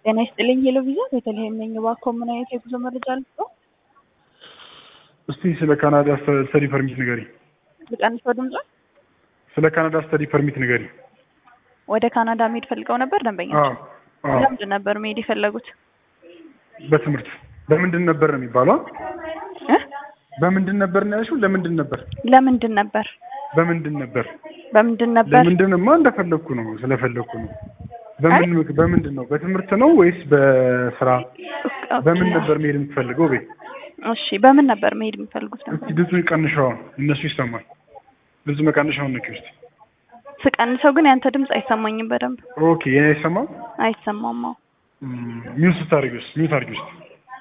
ጤና ይስጥልኝ ሄሎ ቪዛ ቤተልሔም ነኝ። እባክዎ ምን አይነት የጉዞ መረጃ ልስጥዎ? እስቲ ስለ ካናዳ ስተዲ ፐርሚት ንገሪ። ልቀንሰው ድምጿን? ስለ ካናዳ ስተዲ ፐርሚት ንገሪ። ወደ ካናዳ መሄድ ፈልገው ነበር ደንበኛችን? አዎ ለምንድን ነበር መሄድ የፈለጉት? በትምህርት በምንድን ነበር ነው የሚባለው? እ? በምንድን ነበር ነው ያልሽው? ለምንድን ነበር? ለምንድን ነበር? በምንድን ነበር? በምንድን ነበር? ለምንድንማ እንደፈለግኩ ነው ስለፈለግኩ ነው። በምን ምክ- በምንድን ነው? በትምህርት ነው ወይስ በስራ? በምን ነበር መሄድ የምትፈልገው? ቤት እሺ በምን ነበር መሄድ የሚፈልጉት ነበር? እስቲ ድምፁን ቀንሸዋል፣ እነሱ ይሰማል። ድምፁ መቀንሻውን ነኪ ውስጥ ስቀንሰው ግን ያንተ ድምፅ አይሰማኝም በደንብ ኦኬ። የኔ አይሰማም። አይሰማም። አዎ ሚውት ስታደርጊ ውስጥ ሚውት አድርጊ ውስጥ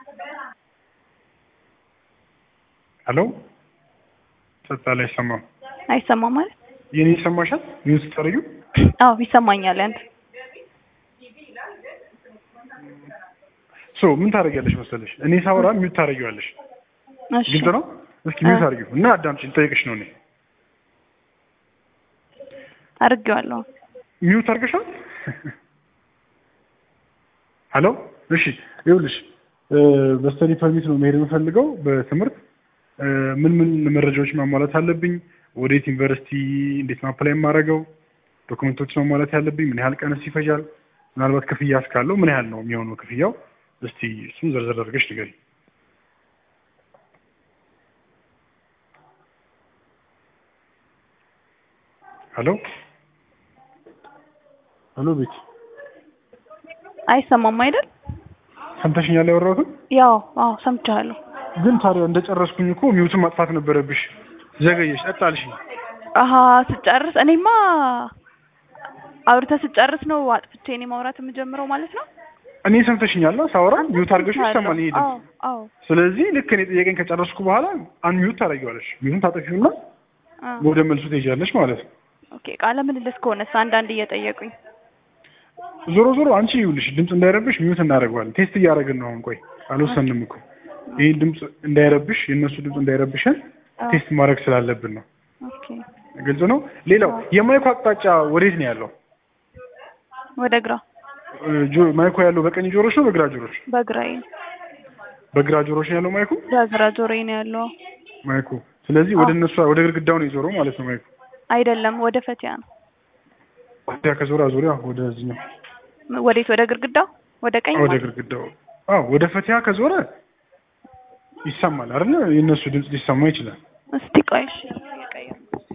ሄሎ ጸጥታ ላይ አይሰማም። አይሰማም ማለት የኔ ይሰማሻል? ሚውት ስታደርጊው አዎ ይሰማኛል። ያንተ ሶ ምን ታደርጊያለሽ መሰለሽ? እኔ ሳወራ ሚውት ታደርጊዋለሽ። እሺ ግልጽ ነው። እስኪ ሚውት አድርጊው እና አዳምጪኝ፣ ልጠይቅሽ ነው እኔ አድርጌዋለሁ። ሚውት አድርገሻል? ሄሎ እሺ፣ ይኸውልሽ በስተዲ ፐርሚት ነው መሄድ የምፈልገው በትምህርት እ፣ ምን ምን መረጃዎች ማሟላት አለብኝ? ወዴት ዩኒቨርሲቲ እንዴት ነው አፕላይ የማደርገው? ዶክመንቶች ማሟላት ያለብኝ ምን ያህል ቀንስ ይፈጃል? ምናልባት ክፍያ እስካለው ምን ያህል ነው የሚሆነው ክፍያው? እስቲ እሱን ዘርዘር አድርገሽ ንገሪኝ። ሄሎ ሄሎ ቤት አይሰማም አይደል? ሰምተሽኛል ያወራሁትን? ያው አዎ ሰምቻለሁ። ግን ታዲያ እንደጨረስኩኝ እኮ ሚውትን ማጥፋት ነበረብሽ። ዘገየሽ፣ ጠጣልሽኝ። አሀ ስጨርስ እኔማ አውርተህ ስጨርስ ነው አጥፍቼ እኔ ማውራት የምጀምረው ማለት ነው። እኔ ሰምተሽኛል ሳወራ ሚውት አድርገሽ ይሰማል ይሄ ድምፅ። አዎ አዎ ስለዚህ ልክ እኔ ጥያቄን ከጨረስኩ በኋላ አን ሚውት ታደርጊዋለሽ። ሚውትን ታጠፊውና አ፣ ወደ መልሱ ትሄጃለሽ ማለት ነው። ኦኬ ቃለ ምልልስ ከሆነስ አንዳንድ እየጠየቁኝ ዞሮ ዞሮ አንቺ ይኸውልሽ ድምፅ እንዳይረብሽ ሚውት እናደርገዋለን። ቴስት እያደረግን ነው አሁን። ቆይ አልወሰንም እኮ ይህን ድምፅ እንዳይረብሽ የእነሱ ድምፅ እንዳይረብሽን አ፣ ቴስት ማድረግ ስላለብን ነው። ኦኬ ግልጽ ነው። ሌላው የማይኩ አቅጣጫ ወዴት ነው ያለው? ወደ ግራ እ፣ ጆ- ማይኩ ያለው በቀኝ ጆሮች ነው በግራ ጆሮች? በግራዬ በግራ ጆሮች ነው ያለው ማይኩ በግራ ጆሮዬ ነው ያለው። ማይኩ። ስለዚህ ወደ አዎ። እነሱ ወደ ግድግዳው ነው የዞረው ማለት ነው ማይኩ። አይደለም ወደ ፈቲያ ነው። ወዲያ ከዞረ ዙሪያ ወደዚህኛው ወዴት? ወደ ግድግዳው ወደ ቀኝ ወደ ማለት? ግድግዳው። አዎ ወደ ፈቲያ ከዞረ ይሰማል አይደል? የእነሱ ድምፅ ሊሰማ ይችላል። እስቲ ቆይ እሺ እየቀየርኩ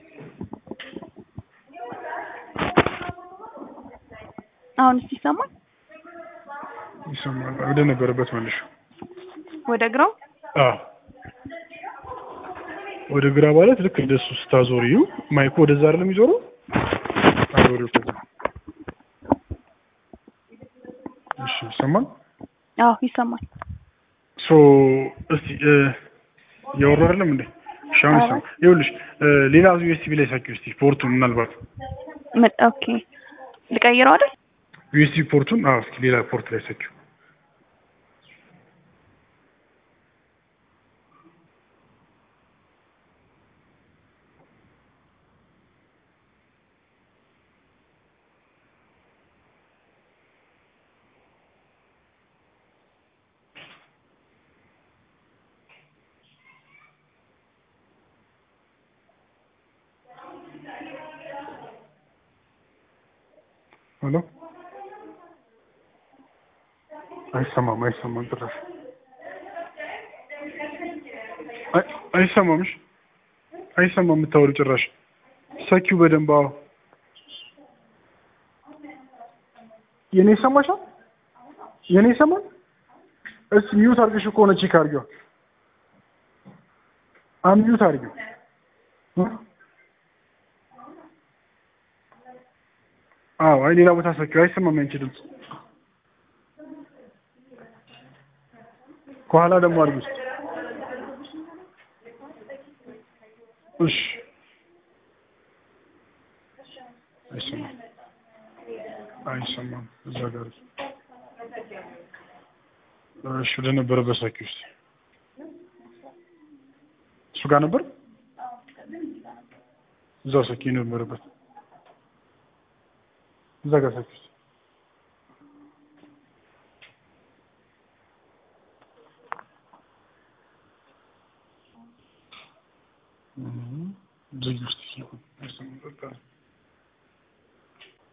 አሁን እስቲ ይሰማል? ይሰማል። ወደ ነበረበት መልሹ። ወደ ግራው አዎ ወደ ግራ ማለት ልክ እንደሱ ስታዞሪው ማይኩ ወደዛ አይደለም የሚዞረው። አዞሪው ከዛ። እሺ ይሰማል። አዎ ይሰማል። ሶ እስቲ እ፣ እያወሩ አይደለም እንዴ? እሺ አሁን አዎ። ይሰማል። ይኸውልሽ እ፣ ሌላ ዩኤስቢ ላይ ሳኪው እስቲ ፖርቱን ምናልባት ምን- ኦኬ ልቀይረው አይደል? ዩኤስቢ ፖርቱን አዎ፣ እስኪ ሌላ ፖርት ላይ ሰኪው። ሄሎ አይሰማም፣ አይሰማም ጭራሽ አይ- አይሰማም። እሺ አይሰማም የምታወሪው ጭራሽ። ሰኪው በደንብ አዎ። የኔ ይሰማሻል? የኔ ይሰማል? እስኪ ሚውት አድርገሽ ከሆነ ቼክ አድርጊዋ። አን ሚውት አድርጊው። እ? አዎ አይ ሌላ ቦታ ሰኪው። አይሰማም ያንቺ ድምፅ። ከኋላ ደግሞ አድርጊ ውስጥ እሺ አይሰማም አይሰማም እዛ ጋር እሺ ወደ ነበረበት ሰኪ ውስጥ እሱ ጋር ነበር እዛው ሰኪ ነበረበት እዛ ጋር ሰኪ ውስጥ ዝግ ውስጥ ሲሆን